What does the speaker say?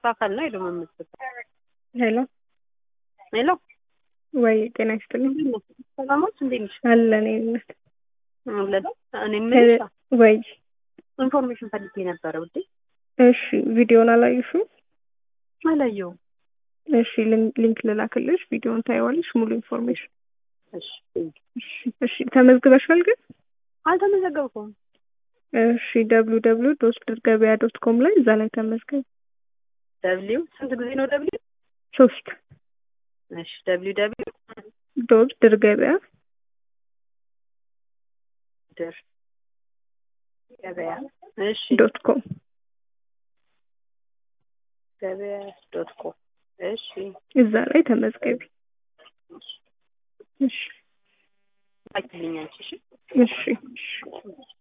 በአካል ነው ሄዶ መመስገን ሄሎ ሄሎ ወይ ጤና ይስጥልኝ ሰላሞች እንዴት ነሽ? አለን ይነት አለን እኔ የምልሽ ወይ ኢንፎርሜሽን ፈልጌ ነበረ ውዴ። እሺ ቪዲዮን አላየሽም? አላየሁም። እሺ ሊንክ- ሊንክ ልላክልሽ፣ ቪዲዮን ታይዋለሽ ሙሉ ኢንፎርሜሽን። እሺ እሺ እሺ ተመዝግበሻል ግን? አልተመዘገብኩም። እሺ ደብሉ ደብሉ ዶት ድር ገበያ ዶት ኮም ላይ እዛ ላይ ተመዝገብ። ደብሊው ስንት ጊዜ ነው ደብሊው? ሶስት እሺ ደብሊው ደብሊው ዶት ድር ገበያ ድር ገበያ እሺ ዶት ኮም ገበያ ዶት ኮም እሺ እዛ ላይ ተመዝገቢ። እሺ አይትልኛል እሺ እሺ እሺ